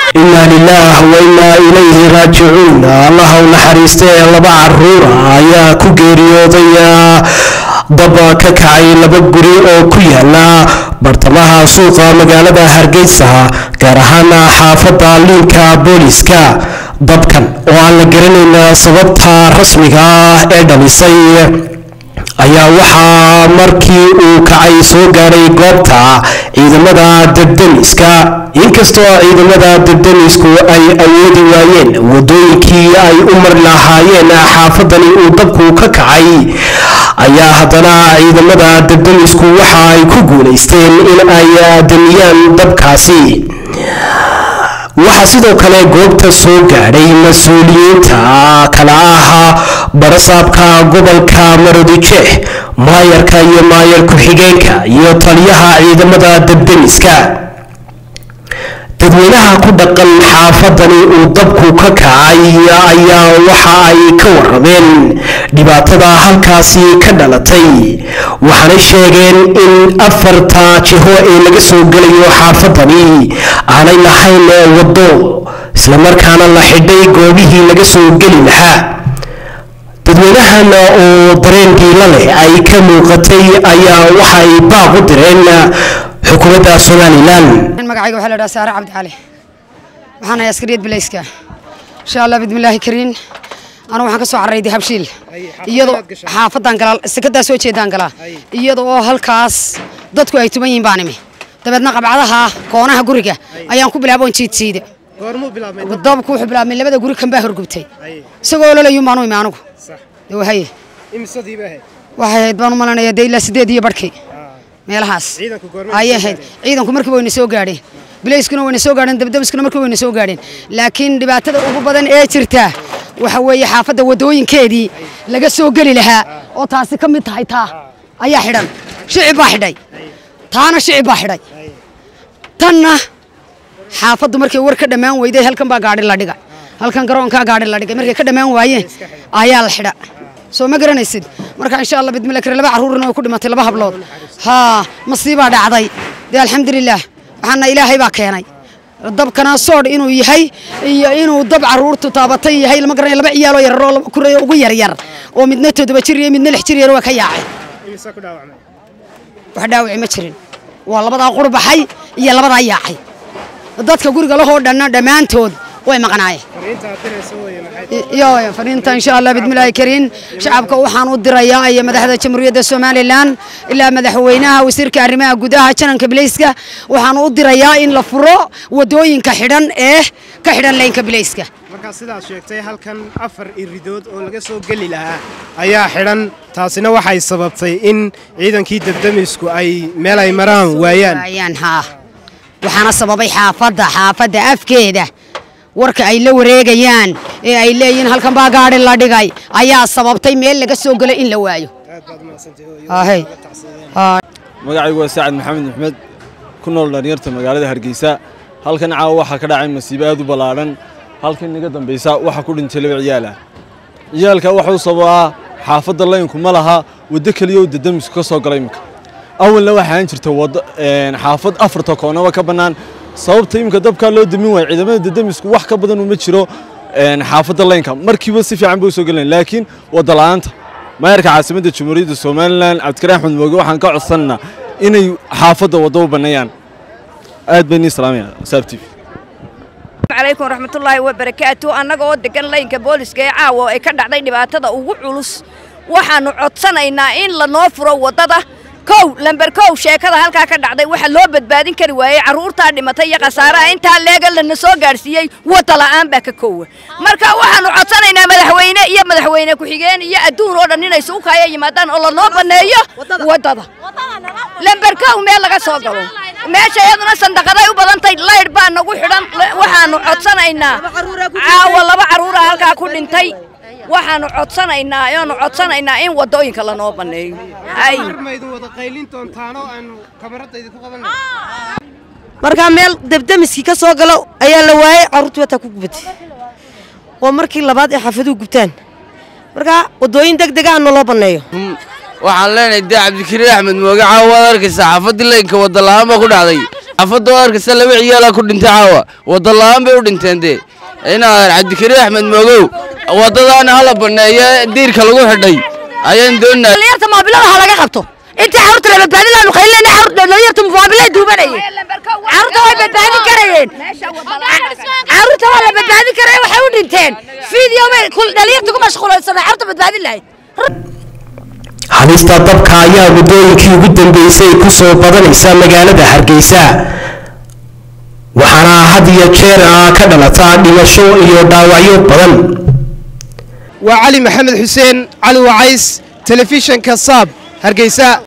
inaa lilaah wa inaa ilayhi raajicuun allaha u naxariistay laba caruura ayaa ku geeriyooday dab ka kacay laba guri oo ku yaala bartamaha suuqa magaalada hargeysa gaar ahaan xaafadda liinka booliska dabkan oo aan la garanayn sababta rasmiga ah ee dhalisay ayaa waxaa markii uu kacay soo gaadhay goobta ciidamada dardaniska inkastoo ciidamada dardanisku ay awoodi waayeen wadooyinkii ay u mari lahaayeen xaafadani uu dabku ka kacay ayaa haddana ciidamada dardanisku waxa ay ku guulaysteen in ay damiyaan dabkaasi waxaa sidoo kale goobta soo gaadhay mas-uuliyiinta kala ah barasaabka gobolka maroodijeex maayarka iyo maayar ku-xigeenka iyo taliyaha ciidamada dardaniska dadweynaha ku dhaqan xaafadani uu dabku ka kacay ayaa waxa ay ka warameen dhibaatada halkaasi ka dhalatay waxaanay sheegeen in afarta jiho ee laga soo gelayo xaafadani aanay lahayn waddo islamarkaana la xidhay goobihii laga soo geli lahaa dadweynahan oo dareen diila leh ay ka muuqatay ayaa waxay baaq u direen xukuumadda somalilan magacayga waxaa la dhaha saare cabdi cali waxaan ahay askariyad bilayska insha allah bidmillaahi kariin anu waxaan ka soo carrayday habshiil iyadoo xaafadan galaa sekadaa soo jeedaan galaa iyada oo halkaas dadku ay tuman yihiin baan imi dabeedna qabcadaha koonaha guriga ayaan ku bilaaboon jiidsiida dabku wuxuu bilaabmay labada guri kan baa horgubtay isagoo lolayuun baanu imi anugu haye waxay ahayd baan u malanaya dee ilaa sideed iyo barhkii meelahaas ayay ahayd ciidanku markiiba wayna soo gaadheen bilayskuna wayna soo gaadheen dabdabiskuna markiiba wayna soo gaadheen laakiin dhibaatada ugu badan ee jirta waxa weeye xaafadda waddooyinkeedii laga soo geli lahaa oo taasi ka mid tahay taa ayaa xidhan shicib baa xidhay taana shicib baa xidhay tanna xaafaddu markay war ka dhammaan weyday halkan baa gaadhi la dhigay halkan garoonkaa gaadhi la dhigay markay ka dhammaan waayeen ayaa la xidha soo ma garanaysid marka insha allah bidmillah kare laba caruurna way ku dhimatay laba hablood haa masiibaa dhacday dee alxamdulilah waxaana ilaahay baa keenay dabkana soodh inuu yahay iyo inuu dab caruurtu taabatay yahay lama garanay laba ciyaaloo yararoo kureeyo ugu yaryar oo midna toddoba jir iyo midna lix jir yar waa ka yaacay wax dhaawaci ma jirin waa labadaa qurbaxay iyo labadaa yaacay dadka guriga lahoo dhanna dhammaantood way maqnaayeen yo fariinta insha allah bidmillaahi kariin shacabka waxaan u dirayaa iyo madaxda jamhuuriyadda somalilan ilaa madaxweynaha wasiirka arrimaha gudaha jananka bilayska waxaan u dirayaa in la furo wadooyinka xidhan ee ka xidhan laynka bilayska markaa sidaad sheegtay halkan afar iridood oo laga soo geli lahaa ayaa xidhan taasina waxay sababtay in ciidankii dabdamisku ay meel ay maraan waayaan waayaan haa waxaana sababay xaafadda xaafadda afkeeda warka ay la wareegayaan ee ay leeyihiin halkan baa gaadhi la dhigay ayaa sababtay meel laga soo gelo in la waayo magacaygu waa saacad maxamed maxmed ku nool dhalinyarta magaalada hargeysa halkan caawa waxaa ka dhacay masiibo aad u ballaadhan halkan inaga dambaysa waxaa ku dhintay laba ciyaal ah ciyaalka waxuu sababaa xaafadda laynku ma laha waddo keliya oo dadamisku ka soo gala iminka awalna waxaan jirta waddo xaafad afarta koonaba ka bannaan sababta iminka dabkaa loo damin waaya ciidamada dadamisku wax ka badan uma jiro xaafadda laynka markiiba si fiican bay u soo gelinayn laakiin wadda la'aanta maayarka caasimadda jamhuuriyadda somalilan cabdikariin axmed mooge waxaan ka codsananaa inay xaafadda waddo u banneeyaan aad bay nii salaamaya saab tv calaykum waraxmatullaahi wabarakaatu annaga oo degan laynka booliska ee caawa ay ka dhacday dhibaatada ugu culus waxaannu codsanaynaa in lanoo furo waddada kow lamber kow sheekada halkaa ka dhacday waxa loo badbaadin kari waayey carruurtaa dhimatay iyo khasaaraha intaa leega lana soo gaadhsiiyey wadda la'aan baa ka koowa marka waxaannu codsanaynaa madaxweyne iyo madaxweyne ku-xigeen iyo adduun oo dhan inay suukaya yimaadaan oo lanoo banneeyo waddada lamber kow meel laga soo galo meesha iyaduna sandaqaday u badantay laydh baa nagu xidhan waxaannu codsanaynaa caawa laba carruura halkaa ku dhintay waxaanu codsanaynaa ayaanu codsanaynaa in wadooyinka lanoo baneeyo markaa meel debdemiskii ka soo galo ayaa la waayey carruurtii wataa ku gubatay waa markii labaad ee xaafaduhu gubtaan markaa wadooyin deg dega ana loo banneeyo waxaan leenahay dee cabdikariin axmed mooge caawa waad arkaysaa xaafadii laynka wadda la'aan baa ku dhacday xaafadda oo arkaysa laba ciyaalaa ku dhintay caawa wadda la'aan bay u dhinteen dee inaan cabdikariin axmed moogow waddadaana hala banneeyo diirka lagu xidhay ayaan doonaa dhalinyarta moobilada ha laga qabto intii carruurta la badbaadin laanu qaylina dhalinyarta moobilay duubanayeen carruurta way badbaadin karayeen carruurta waa la badbaadin karaya waxay u dhinteen video bay dhalinyarta ku mashquulaysanay carruurta badbaadin lahayd halista dabka ayaa muddooyinkii ugu dambeysay ku soo badanaysa magaalada hargeysa waxaana had iyo jeer ah ka dhalata dhimasho iyo dhaawacyo badan waa cali maxamed xuseen cali wacays telefishanka saab hargeysa